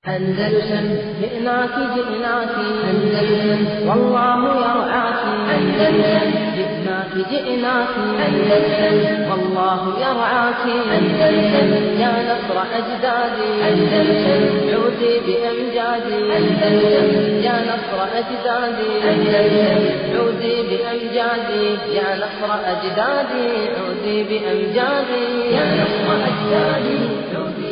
أندلسن جئناك جئناك أندلسن والله يرعاك أندلسن جئناك جئناك أندلسن والله يرعاك أندلسن يا نصر أجدادي أندلسن عودي بأمجادي أندلسن يا نصر أجدادي أندلسن عودي بأمجادي يا نصر أجدادي عودي بأمجادي يا نصر أجدادي عودي بأمجادي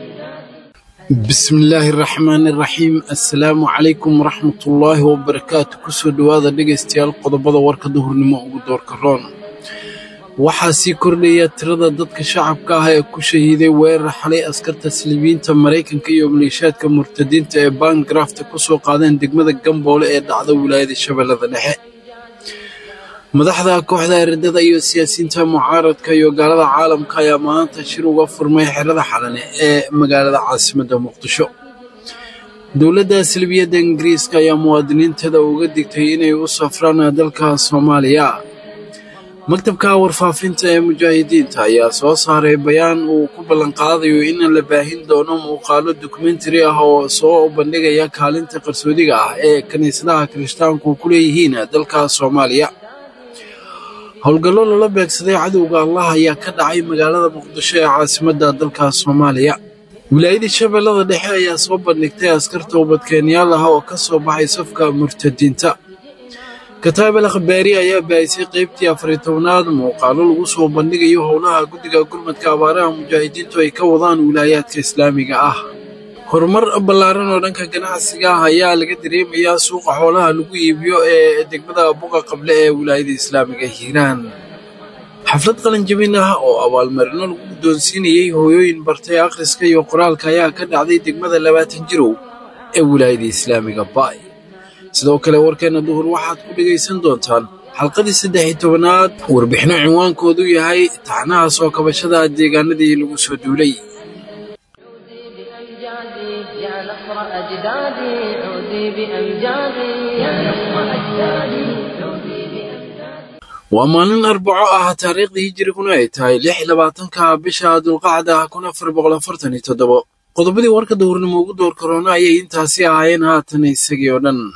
bismillaahi raxmaani raxiim assalaamu calaykum waraxmatullaahi wabarakaatu kusoo dhowaada dhegaystayaal qodobada warka duhurnimo ugu doorka roon waxaa sii kordhaya tirada dadka shacabka ah ee ku shahiiday weerar xalay askarta silibiyiinta maraykanka iyo maleeshiyaadka murtadiinta ee baangarafta ku soo qaadeen degmada gamboole ee dhacda wilaayada shabeellada dhexe madaxda kooxda eredada iyo siyaasiyiinta mucaaradka iyo gaalada caalamka ayaa maanta shir uga furmay xerada xalane ee magaalada caasimadda muqdisho dowladda salbiyadda ingiriiska ayaa muwaadiniinteeda uga digtay inay u safraan dalka soomaaliya maktabka warfaafinta ee mujaahidiinta ayaa soo saaray bayaan uu ku ballanqaadayo in la baahin doono muuqaalo dokumentari ah oo soo bandhigaya kaalinta qarsoodiga ah ee kiniisadaha kirishtaanku ku leeyihiin dalka soomaaliya howlgallo lala beegsaday cadowga allah ayaa ka dhacay magaalada muqdisho ee caasimadda dalka soomaaliya wilaayada shabeellada dhexe ayaa soo bandhigtay askar toobadkeenyaal ah oo ka soo baxay safka murtadiinta kataabel akhbaari ayaa baahisay qaybtii afariy tobnaad muuqaalo lagu soo bandhigayo howlaha guddiga gurmadka abaaraha mujaahidiintu ay ka wadaan wilaayaadka islaamiga ah horumar ballaaran oo dhanka ganacsiga ah ayaa laga dareemayaa suuqa xoolaha lagu iibiyo ee degmada buqa qable ee wilaayada islaamiga hiiraan xaflad qalinjabin ah oo abaalmarino lagu guddoonsiinayey hooyooyin bartay akhriska iyo qoraalka ayaa ka dhacday degmada labaatan jirow ee wilaayada islaamiga baay sidoo kale warkeenna duhur waxaad ku dhegaysan doontaan xalqadii saddex iyo tobanaad warbixino cinwaankoodu yahay taxnaha soo kabashada deegaanadii lagu soo duulay بأمجادي يا نصر أجدادي عودي بأمجادي يا نصر أجدادي عودي بأمجادي waa maalin arbaco ah taariikhdii hijiriguna ay tahay lix iyo labaatanka bisha dulqacda kun afar boqol afartan iyo toddobo qodobadii warka dowrnimo ugu door korona ayay intaasi ahaayeen haatan isagii oo dhan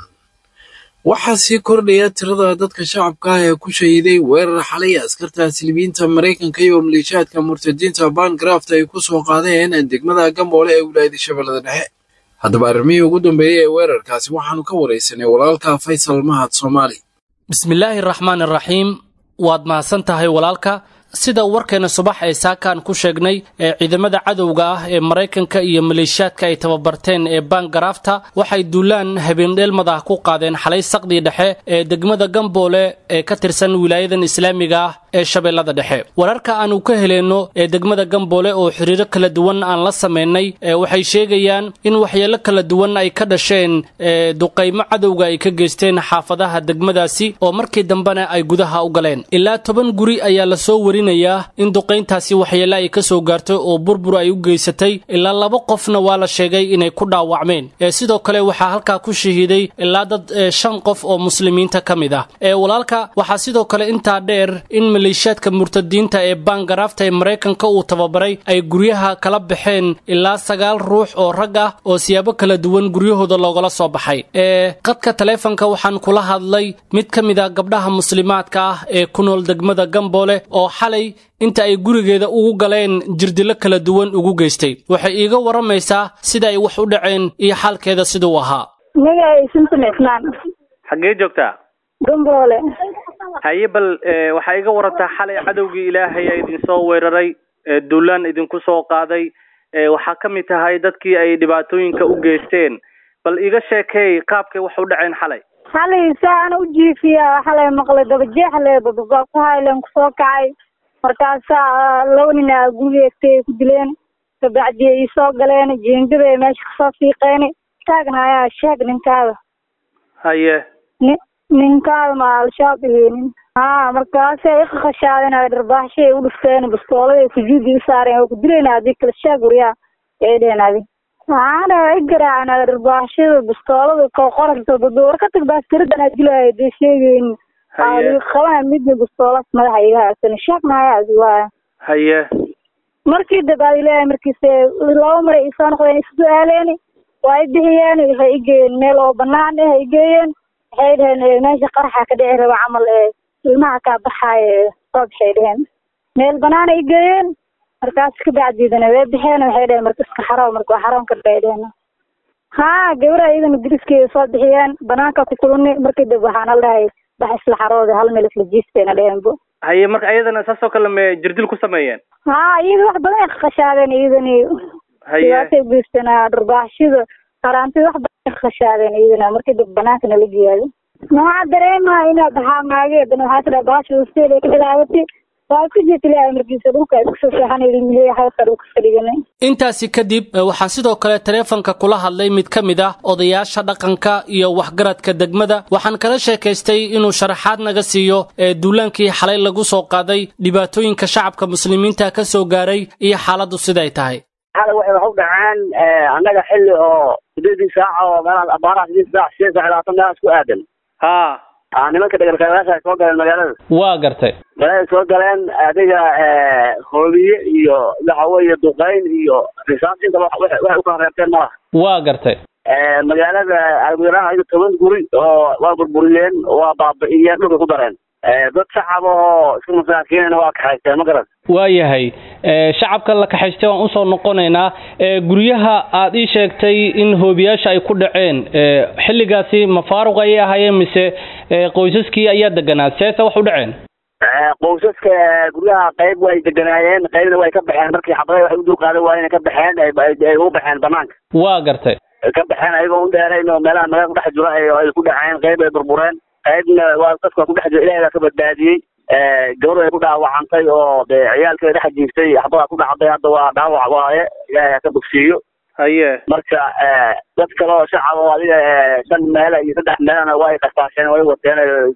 waxaa sii kordhaya tirada dadka shacabka ah ee ku shahiiday weerar xalay askarta silibiyiinta maraykanka iyo maleeshiyaadka murtadiinta baangraft ay ku soo qaadeen degmada gamboole ee wilaayada shabeellada dhexe haddaba arrimihii ugu dambeeyey ee weerarkaasi waxaanu ka waraysanay walaalka faysal mahad soomaali bismillaahi raxmaan raxiim waad mahadsan tahay walaalka sida warkeena subax ee saakaan ku sheegnay ee ciidamada cadowga ah ee maraykanka iyo maleeshiyaadka ay tababarteen ee baangaraafta waxay duulaan habeendheelmada ku qaadeen xalay saqdii dhexe ee degmada gamboole ee ka tirsan wilaayadan islaamiga ah ee shabeellada dhexe wararka aanu ka heleenno ee degmada gamboole oo xiriiro kala duwan aan la samaynay ee waxay sheegayaan in waxyeelo kala duwan ay ka dhasheen ee duqaymo cadowga ay ka geysteen xaafadaha degmadaasi oo markii dambena ay gudaha u galeen ilaa toban guri ayaa lasoo wari in duqayntaasi waxyeele ay ka soo gaartay oo burbur ay u geysatay ilaa laba qofna waa la sheegay inay ku dhaawacmeen ee sidoo kale waxaa halkaa ku shahiiday ilaa dad shan qof oo muslimiinta ka mid ah ee walaalka waxaa sidoo kale intaa dheer in maleeshiyaadka murtadiinta ee baangaraafta ee maraykanka uu tababaray ay guryaha kala baxeen ilaa sagaal ruux oo rag ah oo siyaabo kala duwan guryahooda loogala soo baxay ee qadka taleefonka waxaan kula hadlay mid ka mid a gabdhaha muslimaadka ah ee ku nool degmada gamboole oo inta ay gurigeeda ugu galeen jirdilo kala duwan ugu geystay waxay iiga waramaysaa sida ay wax u dhaceen iyo xaalkeeda siduu ahaa magacay simson cismaan xaggee joogtaa gamboole haye bal waxaa iga warantaa xalay cadowgii ilaahay a idinsoo weeraray duulaan idinku soo qaaday waxaa ka mid tahay dadkii ay dhibaatooyinka u geysteen bal iga sheekeey qaabkay wax u dhaceen xalay xalay saana u jiifiya xalay maqlay dabajeexle bababaakuhaylen kusoo kacay markaasaa laba nin a guriga egtay ay ku dileen kabacdi ay soo galeen jeengada ay meesha kasoo fiiqeen taagna ayaa sheeg ninkaada haye ni ninkaada ma al-shabaab iheenin ha markaasay iqaqashaadeen ay dharbaaxshay ay u dhufteen bastoolada ay sujuudi u saareen waa ku dilayna adii kala sheeg waryaa ay dheheen adi waxaana i garaaceen dharbaaxshada bastoolada ko qoragta war ka tag baastiradan aa dilaayo dee sheegeyn qabaa midna bastoolas madaxa iga haagsan sheeg maayaas waa haye markii dabaad ilaahay markiise laba maray isoo noqdeen isu su-aaleeni waa i bixiyeen waxay igeeyeen meel oo banaan eh ay geeyeen waxay dheheen meesha qaraxa ka dhici raba camal ee ilmaha kaa baxaayo soo baxay dheheen meel banaana i geeyeen markaas kabacdiidana way baxeen waxay dheheen marka iska xaroon marka waa xaroon karbay dheheen ha gabara iyadana diriskeeda soo bixiyeen banaanka ku kulani markii dib waxaana dhahay bax isla xarooda hal meel isla jiistayna dheheenbo haye marka ayadana saasoo kale ma jirdil ku sameeyeen ha iyada wax badan ay khashaadeen iyadani haye dhibaatay geystana dharbaaxshida qaraantida wax badan ay khashaadeen iyadana markii dib banaanka nala geeyayo maxaa dareemaa inaad baxaa maage dana waxaa tidhaa baasha hoosteeda ka bilaabatay waa ku jirta ilaahay markiisa dhulka ay kusoo seexan ilmihiya hawdka dhulka fadhiganay intaasi kadib waxaa sidoo kale taleefanka kula hadlay mid ka mid ah odayaasha dhaqanka iyo waxgaradka degmada waxaan kala sheekaystay inuu sharaxaad naga siiyo ee duulaankii xalay lagu soo qaaday dhibaatooyinka shacabka muslimiinta ka soo gaaray iyo xaaladdu siday tahay xalay waxay wax u dhaceen annaga xilli oo sideedii saaca oo meelaha abaaraha sideed saac sideed saac labaatan meelahaas ku aadan ha aa nimanka dhegalkayaasha ay soo galeen magaalada waa gartay magaalada soo galeen adiga hoobiye iyo waxa weeye duqeyn iyo risaas intaba waxay u kala reebteen malaha waa gartay magaalada algudaraha ayaga toban guri oo waa burburiyeen waa baabi'iyeen dhulka ku dareen dad shacab oo iska masaakiinana waa kaxaysteen ma garan waayahay shacabka la kaxaystay waan usoo noqonaynaa guryaha aad ii sheegtay in hoobiyaasha ay ku dhaceen xilligaasi ma faaruq ayay ahaayeen mise qoysaskii ayaa deganaa seese wax u dhaceen qoysaska guryaha qayb way deganaayeen qaybna way ka baxeen markii xabadaha waxay u dulqaadan waayeen ka baxeen ay u baxeen banaanka waa gartay ka baxeen ayagoo u dheerayn oo meelaha magaalada ku dhex jiro ay ku dhaceen qayb ay burbureen qaybna waa dadka ku dhex jiro ilahay baa ka badbaadiyey gabar ay ku dhaawacantay oo dee ciyaalkeeda dhex jiiftay xabadaa ku dhacday hadda waa dhaawac waaye ilaahay ha ka bogsiiyo haye marka dad kale oo shacab oo adiga shan meel iyo saddex meelna way qasaasheen way wateen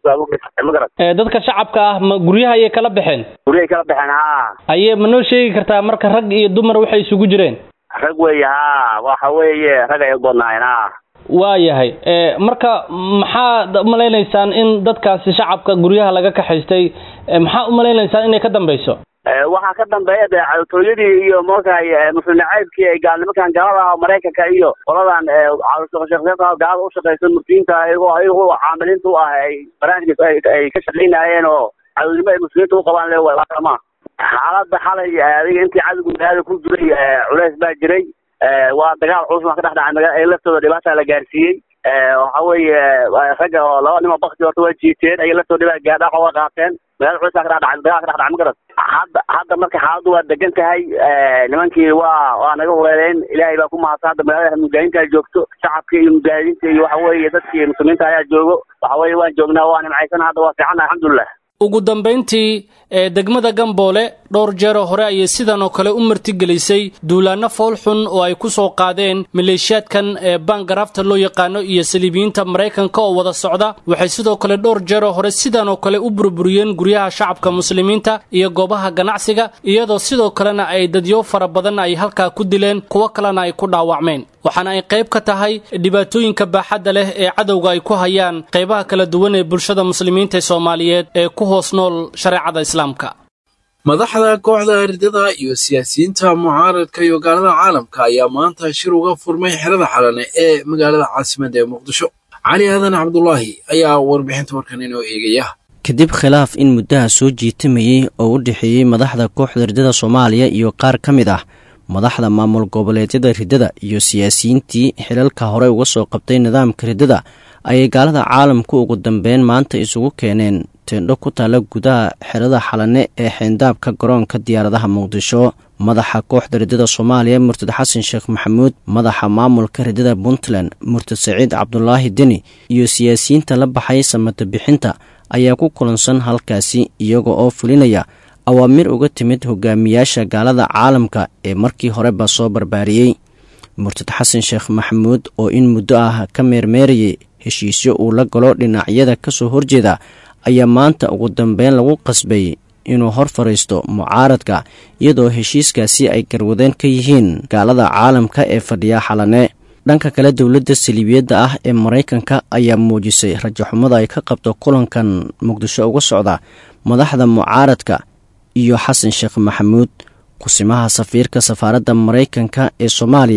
ma garan dadka shacabka ah ma guryaha ayay kala baxeen guryahay kala baxeen ha ayee ma noo sheegi kartaa marka rag iyo dumar waxay isugu jireen rag weeye ha waxa weeye rag ay badnaayeen ha waayahay marka maxaad umalaynaysaan in dadkaasi shacabka guryaha laga kaxaystay maxaa umalaynaysaan inay ka dambeyso waxaa ka dambeeya dee cadowtooyadii iyo moogtahay muslim nacaybkii ay gaal nimankan gaalada ah maraykanka iyo qoladan shaqshaqeynta gaalada u shaqeysa murtiyiinta ayagoo ayagoo caamiliinta u ah ay barnaamijka ay ka shaqeynayeen oo cadownimo ay muslimiinta u qabaan le ma xaaladda xalay adiga intii cadowga magaalada ku jiray culeys baa jiray waa dagaal culus baa ka dhex dhacay magaa laftooda dhibaata la gaarsiiyey waxa weeye ragga oo laba nimo bakti horta waa jiiteen ay laftooda dhibaa gaadhaqa waa qaateen magaalada culus baa ka dhex dhacay dagaal ka dhex dhacay ma garan hadda hadda marka xaaladdu waa degan tahay nimankii waa waa naga hureereen ilaahay baa ku mahadsan hadda magaalada mujaahidiinta joogto shacabkii iyo mujaahidiinta iyo waxa weeye dadkii muslimiinta ayaa joogo waxa weeye waan joognaa waa nimcaysan hadda waa fiicanna alxamdulilah ugu dambayntii ee degmada gamboole dhowr jeeroo hore ayay sidan oo kale u martigelisay duulaanno foolxun oo ay ku soo qaadeen maleeshiyaadkan ee baangaraafta loo yaqaano iyo saliibiyiinta maraykanka oo wada socda waxay sidoo kale dhowr jeeroo hore sidan oo kale u burburiyeen guryaha shacabka muslimiinta iyo goobaha ganacsiga iyadoo sidoo kalena ay dadyo fara badan ay halkaa ku dileen kuwo kalena ay ku dhaawacmeen waxaana ay qayb ka tahay dhibaatooyinka baaxadda leh ee cadowga ay ku hayaan qaybaha kala duwan ee bulshada muslimiinta soomaaliyeed ee ku hoos nool shareecada islaamka madaxda kooxda ardada iyo siyaasiyiinta mucaaradka iyo gaalada caalamka ayaa maanta shir uga furmay xerada xalane ee magaalada caasimadda ee muqdisho cali aadan cabdulaahi ayaa warbixinta warkan inoo eegaya kadib khilaaf in muddaha soo jiitamayey oo u dhexeeyey madaxda kooxda ridada soomaaliya iyo qaar ka mid ah madaxda maamul goboleedyada riddada iyo siyaasiyiintii xilalka hore uga soo qabtay nidaamka riddada ayay gaalada caalamku ugu dambeyn maanta isugu keeneen teendho ku taalla gudaha xerada xalane ee xeendaabka garoonka diyaaradaha muqdisho madaxa kooxda riddada soomaaliya murtad xasan sheekh maxamuud madaxa maamulka riddada puntland murtad saciid cabdulaahi deni iyo siyaasiyiinta la baxay samata bixinta ayaa ku kulansan halkaasi iyaga oo fulinaya awaamir uga timid hogaamiyaasha gaalada caalamka ee markii horeba soo barbaariyey murtad xasan sheekh maxamuud oo in muddo ah ka meermeerayay heshiisyo uu la galo dhinacyada kasoo horjeeda ayaa maanta ugu dambeyn lagu qasbay inuu hor fariisto mucaaradka iyadoo heshiiskaasi ay garwadeen ka yihiin gaalada caalamka ee fadhiya xalane dhanka kale dowladda saliibiyadda ah ee maraykanka ayaa muujisay rajaxumada ay ka qabto kulankan muqdisho uga socda madaxda mucaaradka iyo xasan sheekh maxamuud kusimaha safiirka safaaradda maraykanka ee soomaaliya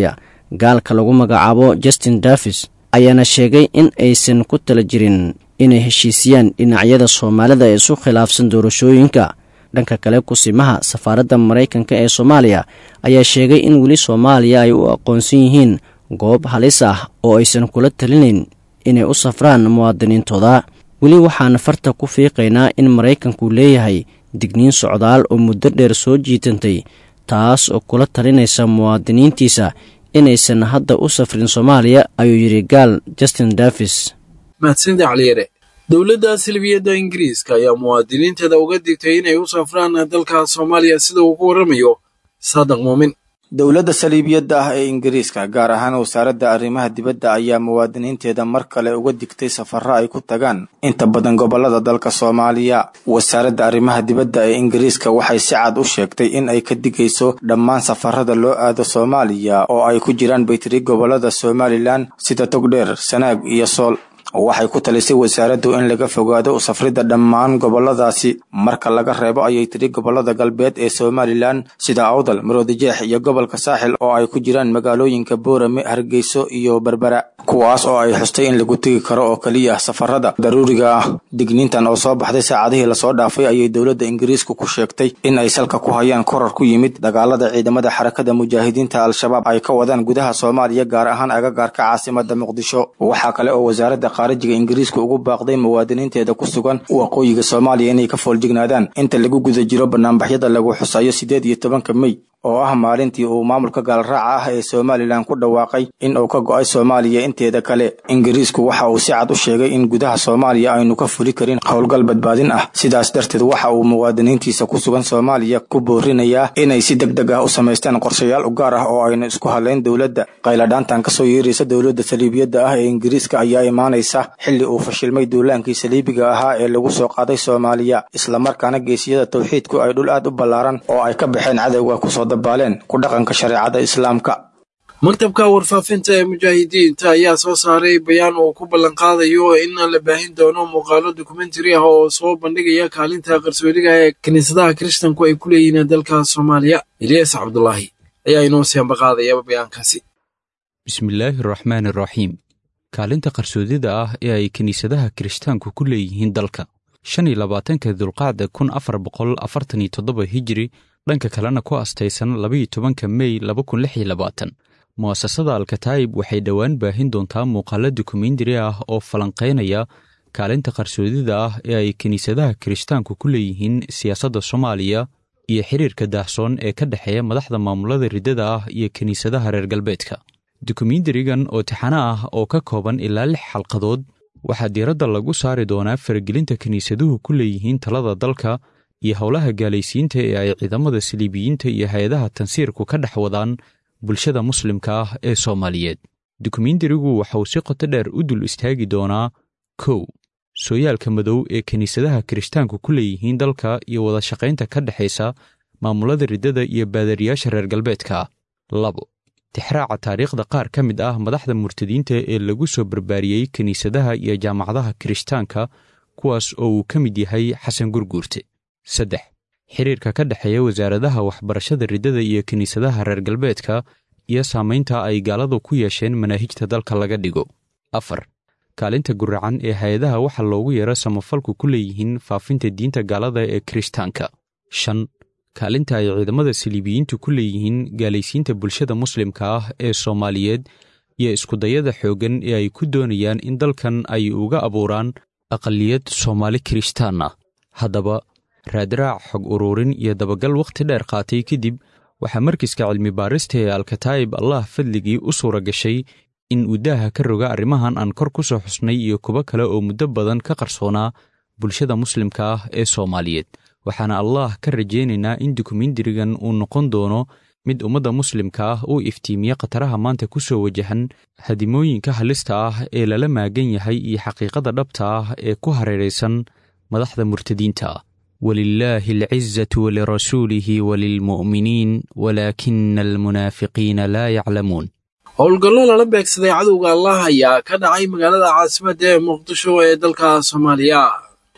gaalka lagu magacaabo justin davis ayaana sheegay in aysan ku tala jirin inay heshiisiyaan dhinacyada soomaalida ee isu khilaafsan doorashooyinka dhanka kale kusimaha safaaradda maraykanka ee soomaaliya ayaa sheegay in weli soomaaliya ay u aqoonsan yihiin goob halis ah oo aysan kula talinayn inay u safraan muwaadiniintooda weli waxaan farta ku fiiqaynaa in maraykanku leeyahay digniin socdaal oo muddo dheer soo jiitantay taas oo kula talinaysa muwaadiniintiisa inaysan hadda u safrin soomaaliya ayuu yidhi gaal justin davis mahadsanida caliyare dowladda silbiyadda ingiriiska ayaa muwaadiniinteeda uga digtay inay u safraan dalka soomaaliya sida uu ku warramayo saadaq muumin dowladda saliibiyadda ah ee ingiriiska gaar ahaan wasaaradda arrimaha dibadda ayaa muwaadiniinteeda mar kale uga digtay safarro ay ku tagaan inta badan gobollada dalka soomaaliya wasaaradda arrimaha dibadda ee ingiriiska waxay si cad u sheegtay in ay ka digayso dhammaan safarada loo aado soomaaliya oo ay ku jiraan baytiri gobollada somalilan sida togdheer sanaag iyo sool waxay ku talisay wasaaraddu in laga fogaado u safridda dhammaan gobolladaasi marka laga reebo ayay tiri gobollada galbeed ee somalilan sida awdal maroodijeex iyo gobolka saaxil oo ay ku jiraan magaalooyinka boorame hargeyso iyo berbera kuwaas oo ay xustay in lagu tegi karo oo keliya safarada daruuriga ah digniintan oo soo baxday saacadihii lasoo dhaafay ayay dowladda ingiriisku ku sheegtay in ay salka ku hayaan korar ku yimid dagaalada ciidamada xarakada mujaahidiinta al-shabaab ay ka wadaan gudaha soomaaliya gaar ahaan agagaarka caasimada muqdisho waxaa kale oo wasaaradda qaarajiga ingiriiska ugu baaqday muwaadiniinteeda ku sugan waqooyiga soomaaliya inay ka fooljignaadaan inta lagu guda jiro banaanbaxyada lagu xusayo siddeed iyo tobanka mey oo ah maalintii uu maamulka gaalraaca ah ee somalilan ku dhawaaqay in uu ka go'ay soomaaliya inteeda kale ingiriisku waxa uu si cad u sheegay in gudaha soomaaliya aynu ka fuli karin howlgal badbaadin ah sidaas darteed waxa uu muwaadiniintiisa ku sugan soomaaliya ku boorinayaa inay si deg deg ah u samaystaan qorshayaal u gaar ah oo aynu isku hadlayn dowladda qayladhaantan kasoo yeeraysa dowladda saliibiyadda ah ee ingiriiska ayaa imaanaysa xilli uu fashilmay duulaankii saliibiga ahaa ee lagu soo qaaday soomaaliya islamarkaana geesiyada tawxiidku ay dhul aad u ballaaran oo ay ka baxeen cadowga kusoo dabaaleen ku dhaqanka shareecada islaamka maktabka warfaafinta ee mujaahidiinta ayaa soo saaray bayaan uu ku ballanqaadayo in la baahin doono muuqaalo dokumentari ah oo soo bandhigaya kaalinta qarsoodiga ee kiniisadaha kiristanku ay ku leeyihiin dalka soomaaliya ilyas cabdulaahi ayaa inoo siambaqaadaya bayaankaasi bismillaahi araxmaani araxiim kaalinta qarsoodida ah ee ay kiniisadaha kirishtaanku ku leeyihiin dalka shan iyo labaatanka dulqacda kun afar boqol afartan iyo toddoba hijiri dhanka kalena ku astaysan labaiyo tobanka mey laba kun lix iyo labaatan mu'asasada alkataa'ib waxay dhowaan baahin doontaa muuqaalo dokumentari ah oo falanqaynaya kaalinta qarsoodida ah ee ay kiniisadaha kirishtaanku ku leeyihiin siyaasadda soomaaliya iyo xiriirka daahsoon ee ka dhexeeya madaxda maamulada riddada ah iyo kiniisadaha reer galbeedka dokumentarigan oo tixano ah oo ka kooban ilaa lix xalqadood waxaa diiradda lagu saari doonaa faragelinta kiniisaduhu ku leeyihiin talada dalka iyo howlaha gaalaysiinta ee ay ciidamada saliibiyiinta iyo hay-adaha tansiirku ka dhex wadaan bulshada muslimka ah ee soomaaliyeed dokumentarigu waxauu si qoto dheer u dul istaagi doonaa kow sooyaalka madow ee kiniisadaha kirishtaanku ku leeyihiin dalka iyo wada shaqaynta ka dhexaysa maamulada riddada iyo baadariyaasha reer galbeedka labo tixraaca taariikhda qaar ka mid ah madaxda murtadiinta ee lagu soo barbaariyey kiniisadaha iyo jaamacadaha kirishtaanka kuwaas oo uu ka mid yahay xasan gurguurte saddex xiriirka ka dhexeeya wasaaradaha waxbarashada riddada iyo kiniisadaha reer galbeedka iyo saamaynta ay gaaladu ku yeesheen manaahijta dalka laga dhigo afar kaalinta guracan ee hay-adaha waxa loogu yeero samafalku ku leeyihiin faafinta diinta gaalada ee kirishtaanka shan kaalinta ay ciidamada saliibiyiintu ku leeyihiin gaalaysiinta bulshada muslimka ah ee soomaaliyeed iyo iskudayada xooggan ee ay ku doonayaan in dalkan ay uga abuuraan aqaliyad soomaali kirishtaan ah haddaba raadraac xog uruurin iyo dabagal wakhti dheer qaatay kadib waxaa markiska cilmi baarista ee alkataa'ib allah fadligii u suura gashay in uu daaha ka roga arrimahan aan kor ku soo xusnay iyo kuwo kale oo muddo badan ka qarsoonaa bulshada muslimka ah ee soomaaliyeed waxaana allah ka rajaynaynaa in dokumentarigan uu noqon doono mid ummadda muslimka ah uu iftiimiye khataraha maanta ku soo wajahan hadimooyinka halista ah ee lala maagan yahay iyo xaqiiqada dhabta ah ee ku hareeraysan madaxda murtadiinta ah walilaahi alcizatu walirasuulihi walilmu'miniin walaakina almunaafiqiina laa yaclamuun howlgallo lala beegsaday cadowga allah ayaa ka dhacay magaalada caasimadda ee muqdisho ee dalka soomaaliya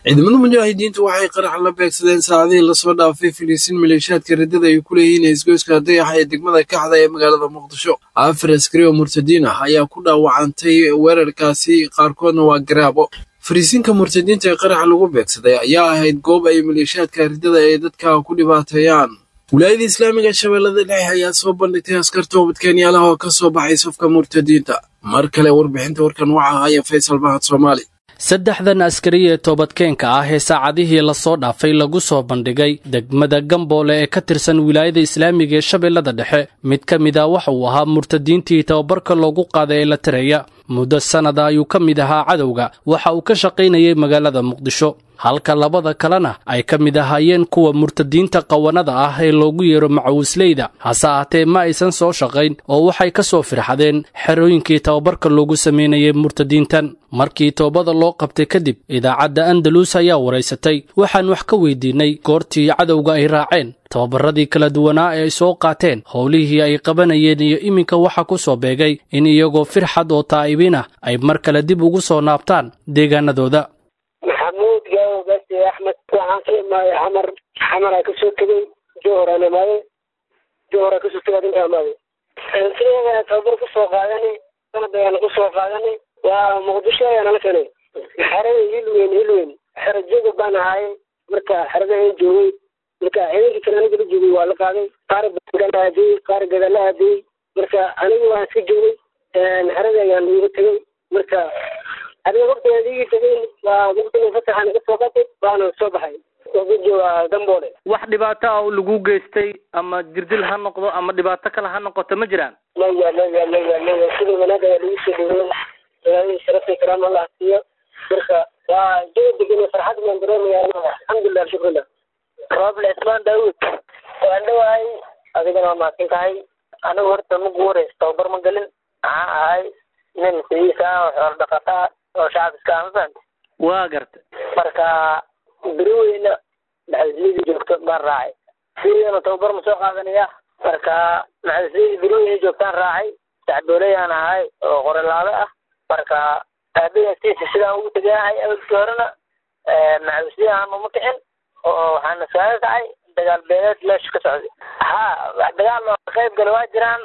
ciidamada mujaahidiintu waxay qarax la beegsadeen saacadihii lasoo dhaafay filiisiin maleeshiyaadka riddada ay ku leeyihiin isgoyska dayaxa ee degmada kaxda ee magaalada muqdisho afar askari oo murtadiin ah ayaa ku dhaawacantay weerarkaasi qaarkoodna waa garaabo fariisiinka murtadiinta ee qaraxa lagu beegsaday ayaa ahayd goob ay maleeshiyaadka riddada ay dadka ku dhibaateeyaan wilaayada islaamiga shabeellada dhexe ayaa soo bandhigtay askar toobadkeenyaalaha oo ka soo baxay safka murtadiinta mar kale warbixinta warkan waxaa haya faysal mahad soomaali saddexdan askari ee toobadkeenka ah ee saacadihii lasoo dhaafay lagu soo bandhigay degmada gamboole ee ka tirsan wilaayada islaamiga ee shabeellada dhexe mid ka mid a waxa uu ahaa murtadiintii tababarka loogu qaaday ee la tiraya muddo sannada ayuu ka mid ahaa cadowga waxa uu ka shaqaynayay magaalada muqdisho halka labada kalena ay ka mid ahaayeen kuwa murtadiinta qawanada ah ee loogu yeero macawisleyda hase ahaatee ma aysan soo shaqayn oo waxay ka soo firxadeen xerooyinkii tababarka loogu samaynayay murtadiintan markii toobada loo qabtay kadib idaacadda andalus ayaa waraysatay waxaan wax ka weydiinay goortii cadowga ay raaceen tababaradii kala duwanaa ee ay soo qaateen howlihii ay qabanayeen iyo iminka waxa ku soo beegay in iyagoo firxad oo taa'ibiin ah ay mar kale dib ugu soo naabtaan deegaanadooda maxamuud gaawo gaasi axmed waxaan ka imaaday xamar xamaraa kasoo tegay johoraan imaaday johora kasoo tegay adinka imaaday sideeda tababar kusoo qaadanay sanad ayaana kusoo qaadanay waa muqdisho ayaa nala keenay xerada hilweyn hilweyn xero joga baan ahaayay marka xerada aan joogay marka ciidankii kale aniga la joogay waa la qaaday qaar bangal aadiyey qaar gadala aadiyey marka aniga waan iska joogay xerada ayaan iiga tegay marka adiga waqtigaan iigi tegay waa waqtiga fasaxa naga soo qatay waana soo baxay joogaa damboole wax dhibaato ah oo lagu geystay ama jirdil ha noqdo ama dhibaato kale ha noqoto ma jiraan maya maya maya maya sida wanaag ayaa lagu soo dhaweeyey ilaahay sharafta karaam allah siiyo marka waa jawi degan farxad baan dareemaya alxamdulilah shukrillah roble ismaan daawud waan dhawahay adigana waa mahadsan tahay anigu horta magu wareysa tababar ma gelin maxaan ahay nin sidiisa ah oo xoolo dhaqata oo shacab iska amafan waa garta marka beri weyna maxaslidii joogto baan raacay sidana tababar ma soo qaadanaya marka maxaslidii beri weyna joogtaan raacay sacdooleyaan ahay oo qorelaado ah marka aabayastiisa sidaan ugu teganahay awalkii horena maxaslidii aan uma kicin oo waxaana saaga kacay dagaal beeleed meesha ka socday ha dagaal oo qayb gala waa jiraan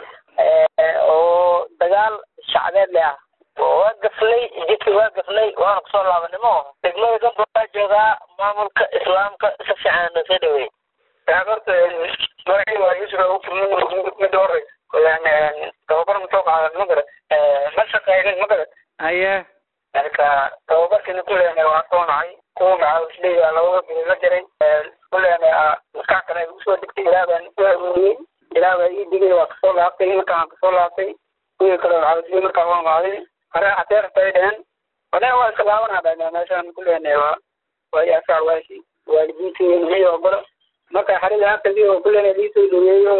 oo dagaal shacbeed le ah waa gafnay jidka waa gafnay waana kusoo laabanimo degmada gamba waa joogaa maamulka islaamka si fiican na soo dhaweey horta magacii waa yusuf mida horeysa tababar ma soo qaadan ma garat ma shaqeynin ma garat haye marka tababarkina kuleena waa soo nacay kuwa macawisleya labada bil la jiray kuleena maskax kale ay usoo degtay ilaah baan u amuuniyey ilaah baa ii digay waa kasoo laabtay markaan kasoo laabtay kuwii kale macawisle markaa waan qaaday hore adeerta ay dheheen hore waa iska laabanaa dhahna meeshaan kuleena waa waa i asaar waashi waalidiintii maxay ogolo marka xarida halkadii oo kuleena liisoo dhaweeyo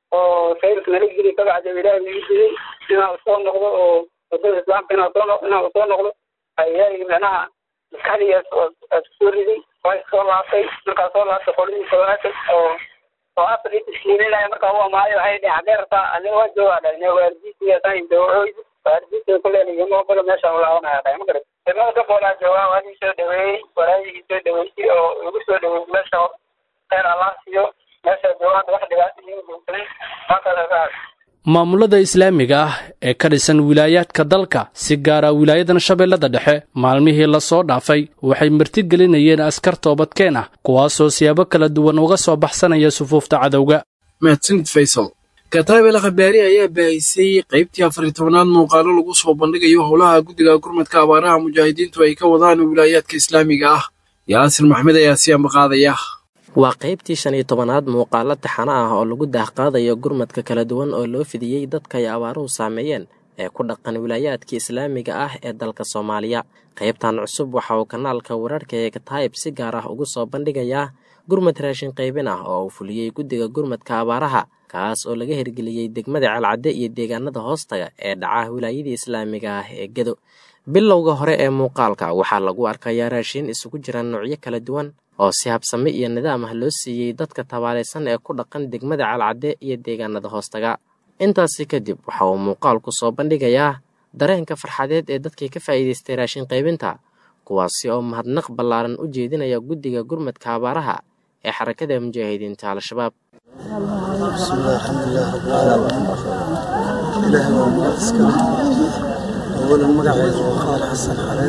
oo sayrka nala geli kabacda ilaah ii digay inaan soo noqdo oo wadada islaamka inaan soo inaan soo noqdo ayaa micnaha maskaxdii soo riday waa soo laabtay markaa soo laabtay qoladii sawaatay oo oo afar ii tashkiilinaya markaa u amaayo waxay dhehen xagee rabtaa aniga waa joogaa dhahne waalidiintii taan dawacooydi waalidiintii kuleen igama ogola meeshaan ulaabanaya dhahay ma garat degmada ka boolaa joogaa waa ii soo dhaweeyey walaayihii soo dhaweysay oo igu soo dhaweeyey meesha khayr allah siiyo meesha joogaan wax dhibaato iigu joogsaday halkaas maamulada islaamiga ah ee ka dhisan wilaayaadka dalka si gaara wilaayadan shabeellada dhexe maalmihii lasoo dhaafay waxay martigelinayeen askar toobadkeen ah kuwaasoo siyaabo kala duwan uga soo baxsanaya sufuufta cadowga mahadsanid faysal kataabel khabaari ayaa baahisay qaybtii afariy tobanaad muuqaalo lagu soo bandhigayo howlaha guddiga gurmadka abaaraha mujaahidiintu ay ka wadaan wilaayaadka islaamiga ah yaasir maxmed ayaa si ambaqaadaya waa qaybtii shan iyo tobanaad muuqaalo taxano ah oo lagu daahqaadayo gurmadka kala duwan oo loo fidiyey dadka ay abaaruhu saameeyeen ee ku dhaqan wilaayaadka islaamiga ah ee dalka soomaaliya qaybtan cusub waxa uu kanaalka wararka ee kataayib si gaar ah ugu soo bandhigayaa gurmad raashin qaybin ah oo uu fuliyey guddiga gurmadka abaaraha kaas oo laga hirgeliyey degmada calcadde iyo deegaanada hoostaga ee dhaca wilaayadii islaamiga ah ee gedo bilowga hore ee muuqaalka waxaa lagu arkayaa raashin isugu jira noocyo kala duwan oo si habsame iyo nidaam ah loo siiyey dadka tabaalaysan ee ku dhaqan degmada calcadde iyo deegaanada hoostaga intaasi kadib waxa uu muuqaalku soo bandhigayaa dareenka farxadeed ee dadkii ka faa'iidaystay raashin qaybinta kuwaasi oo mahadnaq ballaaran u jeedinaya guddiga gurmadka abaaraha ee xarakada mujaahidiinta al-shabaab bismillahi alxamdulilah rabbilcaalamiin ilaahay waa mahad iskale awalan magacayga waa qaar xasan xareed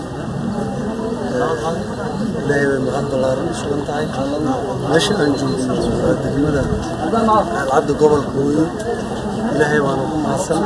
ilaahay bay mahad ballaaran u sugan tahay meesha aan joogno waa degmada alcadda gobolka hooyo ilaahay baana ku mahadsan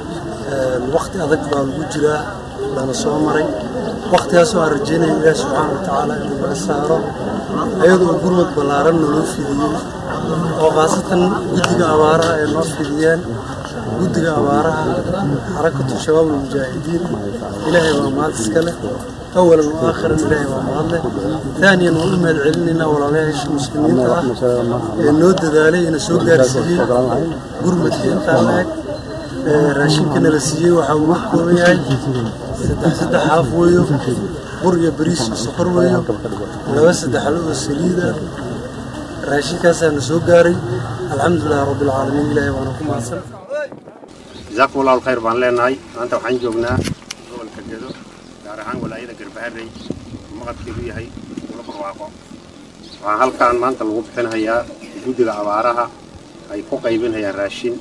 wakti adag baa lagu jiraa lana soo maray waktigaasoo aan rajeynaya ilaahi subxaana wa tacaala inuu naga saaro ayadoo gurmad ballaaran naloo fidiyey oo khaasatan guddiga abaaraha ay noo fidiyeen guddiga abaaraha xarakatu shabaab almujaahidiin ilaahay waa mahad iska leh awalan wa aakhiran ilaahay waa mahadleh taaniyan waan u mahad celinaynaa walaalayaasha muslimiinta ah ee noo dadaalay ina soo gaarsiiyey gurmadka intaa la-eg raashinka nala siiyey waxaa uu ka kooban yahay saddex saddex haaf weeyo bur iyo bariis iyo sokor weeyo laba saddexlo oo saliida raashinkaasaa na soo gaaray alxamdulilahi rabbilcaalamiin ilaahay waana ku mahadsan jazaakum allahu alkhayr baan leenahay maanta waxaan joognaa gobolka gedo gaar ahaan walaayada garbaharey maqadkeedu yahay ula barwaaqo waxaa halkaan maanta lagu bixinhayaa guddiga abaaraha ay ku qaybinhayaan raashin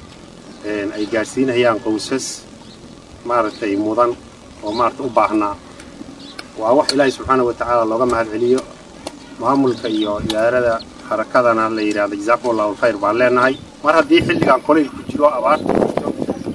ay gaadhsiinayaan qowsas maaragtay mudan oo maaragtay u baahnaa waa wax ilaahay subxaana wa tacaala looga mahad celiyo maamulka iyo idaarada harakadana la yidhahdo jazaakum allahu alkhayr baan leenahay mar haddii xilligan kolayl ku jiro abaarta jirto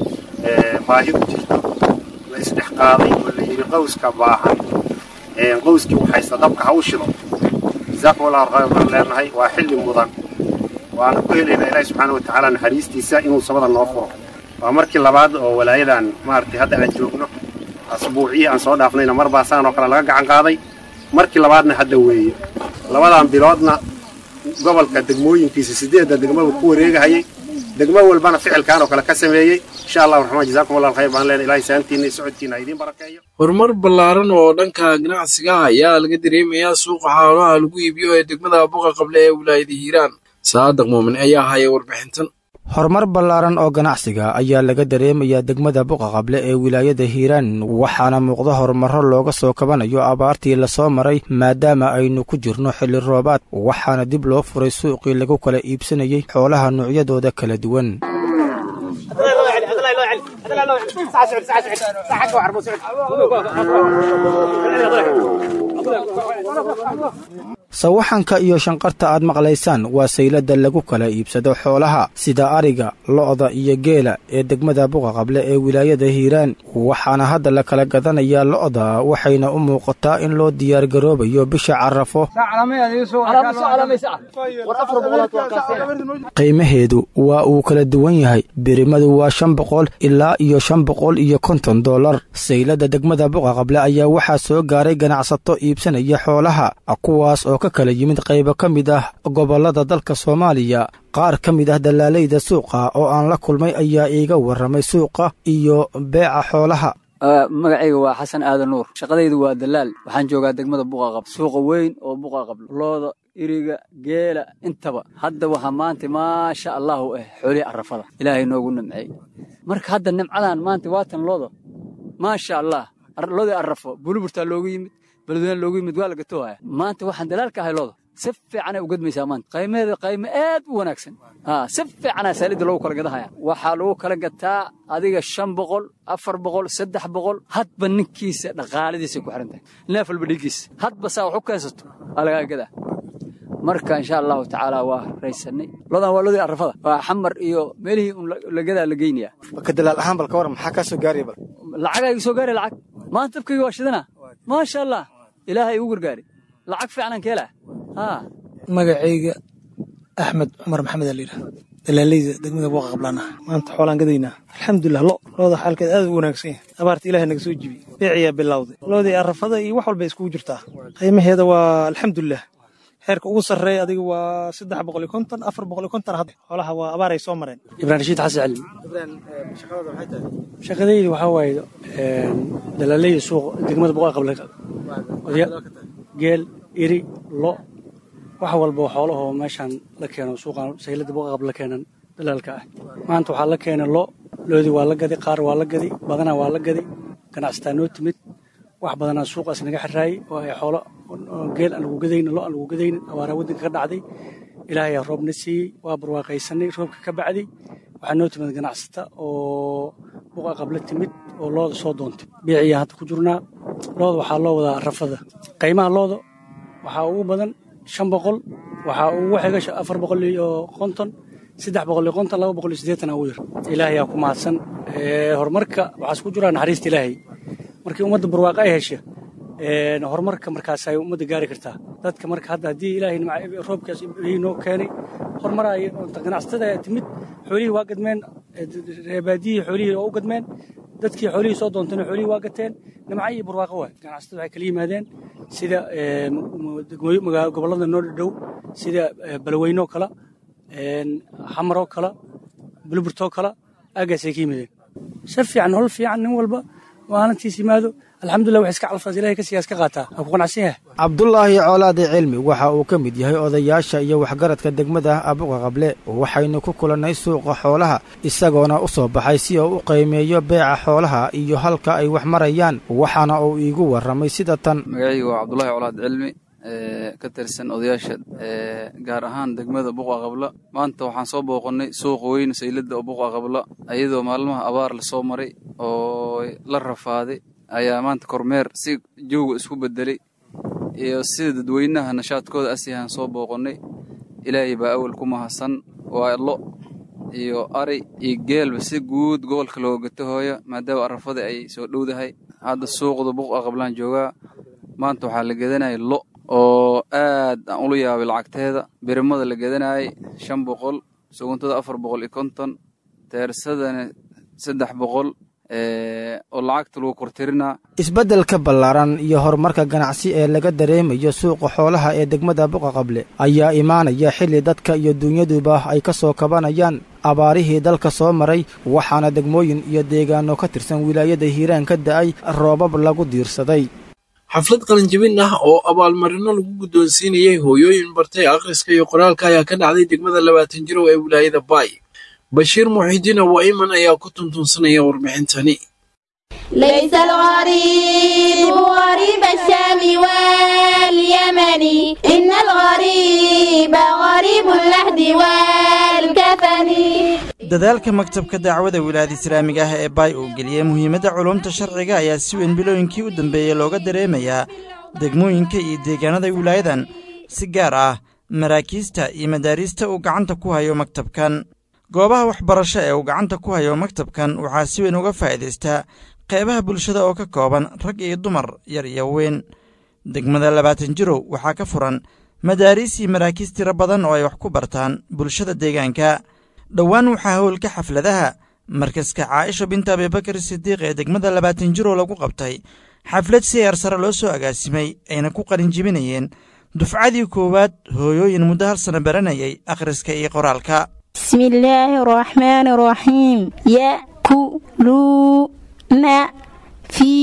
baahi ku jirto la isdhex qaaday oo la yidhi qowska baahan qowskii waxaysta dabka ha u shido jazaakum allahu alkhayr baan leenahay waa xilli mudan waana ku helaynaa ilaahi subxaana wa tacaala naxariistiisa inuu sabada noo furo waa markii labaad oo walaayadan maaragtay hadda aan joogno asbuuciyii aan soo dhaafnayna mar baa saan oo kale laga gacan qaaday markii labaadna hadda weeye labadan biloodna gobolka degmooyinkiisa sideedda degmaba ku wareegahayay degmo walbana ficilkaan oo kale ka sameeyey insha allahu raxmaan jazaakum allah alkhayr baan leenahay ilahay saantiina iyo socodkiina ha idiin barakeeyo horumar ballaaran oo dhanka ganacsiga ah ayaa laga dareemayaa suuqa xoolaha lagu iibiyo ee degmada buqa qable ee wilaayada hiiraan saadiq muumin ayaa haya warbixintan horumar ballaaran oo ganacsiga ayaa laga dareemayaa degmada buqa qable ee wilaayada hiiraan waxaana muuqda horumarro looga soo kabanayo abaartii lasoo maray maadaama aynu ku jirno xilli roobaad waxaana dib loo furay suuqii lagu kala iibsanayey xoolaha noocyadooda kala duwan sawaxanka iyo shanqarta aad maqlaysaan waa saylada lagu kala iibsado xoolaha sida ariga lo'da iyo geela ee degmada buqa qable ee wilaayada hiiraan waxaana hadda la kala gadanayaa lo'da waxayna u muuqataa in loo diyaargaroobayo bisha carafo qiimaheedu waa uu kala duwan yahay birimadu waa shan boqol ilaa iyo shan boqol iyo konton dollar saylada degmada buqa qable ayaa waxaa soo gaaray ganacsato iibsanaya xoolaha kuwaas oo ka kala yimid qaybo ka mid ah gobollada dalka soomaaliya qaar ka mid ah dallaalayda suuqa oo aan la kulmay ayaa iiga warramay suuqa iyo beeca xoolaha magacayga waa xasan aadan nuur shaqadaydu waa dalaal waxaan joogaa degmada buqaqab suuqa weyn oo buqaqab looda iriga geela intaba hadda waxaa maanta maasha allahu ah xoolihii arrafada ilaahay noogu nimceey marka hadda nimcadan maanta waatan looda maasha allah loodii arrafo buluburtaa loogu yimid beledweyne loogu yimid waa la gatoohaya maanta waxaan dalaalka ahay looda si fiicanay u gadmaysaa maanta qiimaheeda qiime aad u wanaagsan si fiicanaa saalidda loogu kala gadahaya waxaa lagu kala gataa adiga shan boqol afar boqol saddex boqol hadba ninkiisa dhaqaaladiisay ku xiran tahay neef walba dhiiggiisa hadba saa wax u keensato waa lagaa gadaa marka insha allahu tacaala waa raysanay lodan waa lodii arrafada waa xamar iyo meelihii un lagadaa la geynayaa ka dalaal ahaan bal ka waran maxaa kaa soo gaaraya bal lacagaa igu soo gaaraya lacag maanta dabkayga waa shidana maasha allah ilaahay igu gargaari lacag fiicanan keelaa haa magacayga axmed cumar maxamed aa layidhaha dalaalayda degmada buuqa qablaana maanta xoolaan gadaynaa alxamdulilah lo looda xaalkeed aad u wanaagsan yahay abaarta ilahay naga soo jibi beeciyaa bilowday loodii arrafada iyo wax walba iskugu jirtaa qiimaheeda waa alxamdulilah heerka ugu sarreeya adiga waa saddex boqol iyo konton afar boqol iyo konton hadda xoolaha waa abaaray soo mareen ibrahim rashiid xasan cali shaqadayda waxaa waaye dalaalayda suuq degmada boqol qable geel iri lo wax walba xoolahoo meeshaan la keeno suuqan saylada boqol qable la keenan dalaalka ah maanta waxaa la keenay lo loodii waa la gadi qaar waa la gadi badanaa waa la gadi ganacsataa noo timid wax badanaa suuqaas naga xiraayey oo ay xoolo geel aan lagu gadaynin lo aan lagu gadaynin abaaraa waddanka ka dhacday ilaahay aa roobna siiyey waa barwaaqaysanay roobka ka bacday waxaa noo timid ganacsata oo buqa qabla timid oo looda soo doontay beeciyaa hadda ku jirnaa looda waxaa loo wadaa rafada qiimaha looda waxaa ugu badan shan boqol waxaa ugu xiga afar boqol iyo konton saddex boqol iyo konton laba boqol iyo siddeetan ugu yar ilaahay aa ku mahadsan horumarka waxaas ku jiraa naxariista ilaahay markii ummadda barwaaqa ay hesha horumarka markaas ay ummadda gaari kartaa dadka marka hadda haddii ilaahay roobkaas noo keenay horumar ay ganacsatada ayaa timid xoolihii waa gadmeen reebaadiyihii xoolihii oo u gadmeen dadkii xoolihii soo doontana xoolihii waa gateen nimca iyo barwaaqo waay ganacsatada waxay kala yimaadeen sida gobollada noo dhadhow sida balweynoo kala xamaroo kala bulburtoo kala aagaasay ka yimaadeen si fiican hol fiican nin walba maalintiis yimaado alxamdulilah wax iska calfaas ilahay ka siyaas ka qaataa waa ku qanacsan yahay cabdulaahi coolaade cilmi waxa uu ka mid yahay odayaasha iyo waxgaradka degmada abuqa qable waxaynu ku kulannay suuqa xoolaha isagoona u soo baxay si uu u qiimeeyo beeca xoolaha iyo halka ay wax marayaan waxaana uu iigu warramay sida tan magacaygu waa cabdulahi colaad cilmi ka tirsan odayaasha gaar ahaan degmada buqa qabla maanta waxaan soo booqannay suuqa weyn sayladda oo buqa qabla iyadoo maalmaha abaar lasoo maray oo la rafaaday ayaa maanta kormeer si jooga isku bedelay iyo sida dadweynaha nashaadkooda asiyahaan soo booqannay ilaahay baa awal ku mahadsan waa lo iyo ari iyo geelba si guud gobolka looga gato hooya maadaama arafada ay soo dhowdahay hadda suuqda buqa qablaan joogaa maanta waxaa la gedanaya lo oo aad aan ula yaabay lacagteeda birimada la gedanayay shan boqol suguntada afar boqol iyo konton teersadana saddex boqol oo lacagta lagu kortirinaa isbeddelka ballaaran iyo horumarka ganacsi ee laga dareemayo suuqa xoolaha ee degmada buqa qable ayaa imaanaya xilli dadka iyo dunyaduba ay ka soo kabanayaan abaarihii dalka soo maray waxaana degmooyin iyo deegaano ka tirsan wilaayada hiiraan ka da'ay roobab lagu diirsaday xaflad qalinjabin ah oo abaalmarino lagu guddoonsiinayay hooyooyin bartay akhriska iyo qoraalka ayaa ka dhacday degmada labaatan jirow ee wilaayada baay bashiir muxiidiin awaa'iman ayaa ku tuntuunsanaya warbixintani ليس الغريب غريب الشام واليمن إن الغريب غريب اللحد والكفن dadaalka maktabka dacwada wilaayada islaamiga ah ee baay uu geliyey muhiimadda culumta sharciga ayaa si weyn bilooyinkii u dambeeyey looga dareemayaa degmooyinka iyo deegaanada wilaayadan si gaar ah maraakiista iyo madaariista uu gacanta ku hayo maktabkan goobaha waxbarasho ee uu gacanta ku hayo maktabkan waxaa si weyn uga faa'iidaystaa qeybaha bulshada oo ka kooban rag iyo dumar yar iyo weyn degmada labaatan jirow waxaa ka furan madaariis iyo maraakiis tiro badan oo ay wax ku bartaan bulshada deegaanka dhowaan waxaa howlka xafladaha markaska caaisha binta abibakar sidiiq ee degmada labaatan jirow lagu qabtay xaflad si eer sare loo soo agaasimay ayna ku qalinjibinayeen dufcadii koowaad hooyooyin muddo hal sana baranayay akhriska iyo qoraalka بسم الله الرحمن الرحيم يأكلون في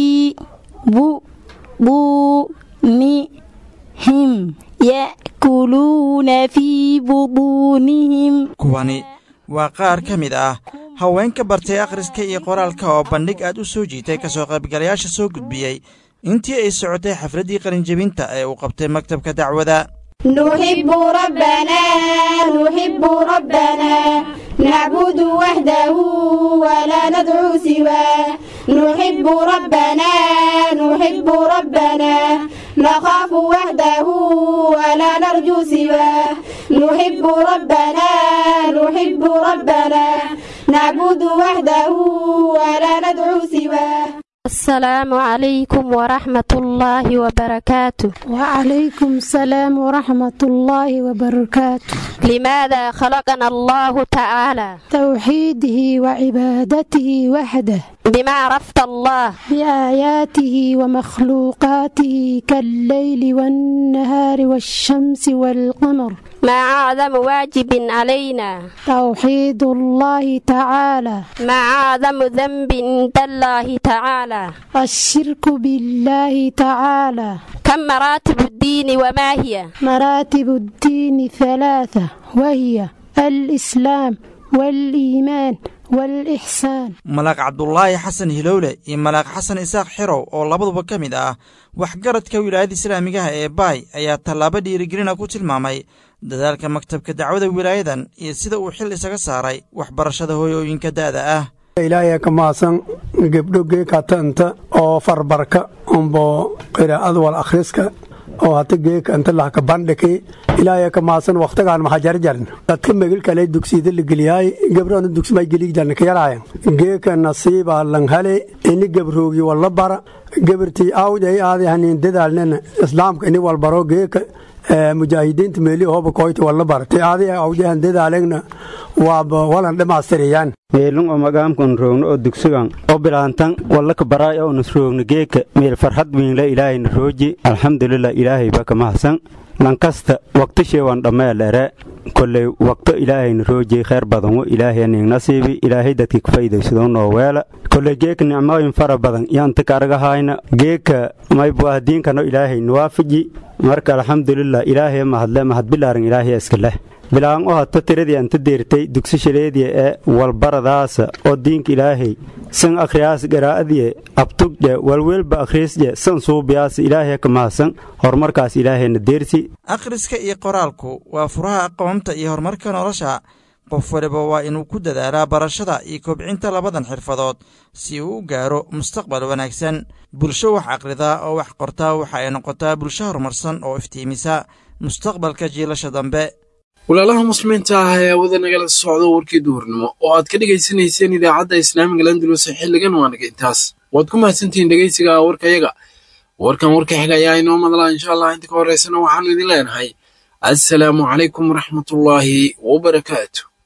بطونهم يأكلون في بطونهم kuwani waa qaar ka mid ah haweenka bartay akhriska iyo qoraalka oo bandhig aad u soo jiitay ka soo qaybgalayaasha soo gudbiyey intii ay socotay xafladdii qalinjebinta ee uu qabtay maktabka dacwada نحب ربنا نحب ربنا نعبد وحده ولا ندعو سواه نحب ربنا نحب ربنا نخاف وحده ولا نرجو سواه نحب ربنا نحب ربنا نعبد وحده ولا ندعو سواه السلام عليكم ورحمة الله وبركاته وعليكم السلام ورحمة الله وبركاته لماذا خلقنا الله تعالى توحيده وعبادته وحده بما عرفت الله بآياته ومخلوقاته كالليل والنهار والشمس والقمر ما أعظم واجب علينا توحيد الله تعالى ما أعظم ذنب عند الله تعالى الشرك بالله تعالى كم مراتب الدين وما هي مراتب الدين ثلاثة وهي الإسلام والإيمان والإحسان malaaq cabdulaahi xasan hilowle iyo malaaq xasan isaaq xirow oo labaduba ka mid ah waxgaradka wilaayada islaamigaha ee baay ayaa tallaabo dhiirigelina ku tilmaamay dadaalka maktabka dacwada wilaayadan iyo sida uu xil isaga saaray waxbarashada hooyooyinka da'da ah ilaahay ka mahadsan gebdho geekatanta oo farbarka umbo qiraa'ada wal akhriska oo hata geeka inta lahka bandhiki ilaahay ka mahadsan waqtigaan maxajarjarn dadka megel kale dugsiyada la geliyaay gabdhana dugsimay geliigdan ka yaraayan geeka nasiiba langhale ini gabroogi walla bara gabartii aawd ay aaday hanin dadaalnana islaamka ini walbaro geeka mujaahidiinta meeli hooba koyta walla bara ti aaday awdahan dadaalegna waaba walan dhamaastiriyaan meelun oo magaamkan roogno oo dugsigan oo bilaantan wallaka baraay oo nas roogno geeka meel farxad wiinla ilaahayna rooji alxamdulilah ilaahay baka mahadsan lankasta waqtisheewan dhammeelere kolley waqto ilaahayna roojiyey khayr badanwo ilaahay ning nasiibi ilaahay dadki kafaydaysado noo weela kolley geeka nicmooyin fara badan yaanta kaargahayna geeka maybuah diinkano ilaahay nuwaafiji marka alxamdulilah ilaahay mahadle mahadbilaaran ilaahay iska leh bilaan u hato tiradii anta deertay dugsishaleediya ee walbaradaasa oo diinka ilaahay san akhriyaas garaa'adiye abtugdhe walweelba akhriisdhe san suubiyaas ilaahay ka mahadsan horumarkaas ilaahayna deersi akhriska iyo qoraalku waa furaha aqoonta iyo horumarka nolosha qof waliba waa inuu ku dadaalaa barashada iyo kobcinta labadan xirfadood si uu u gaaro mustaqbal wanaagsan bulsho wax akhridaa oo wax qortaa waxa ay noqotaa bulsho horumarsan oo iftiimisa mustaqbalka jiilasha dambe walaalaha muslimiinta ah ee awada nagala socdo warkii duhurnimo oo aad ka dhegaysanayseen idaacadda islaamiga landalus xilligan waanaga intaas waad ku mahadsantihiin dhegaysiga warkayaga warkan warka xiga ayaa inoo madlaa insha allah inta ka horeysana waxaanu idin leenahay assalaamu calaykum waraxmatullaahi wabarakaatu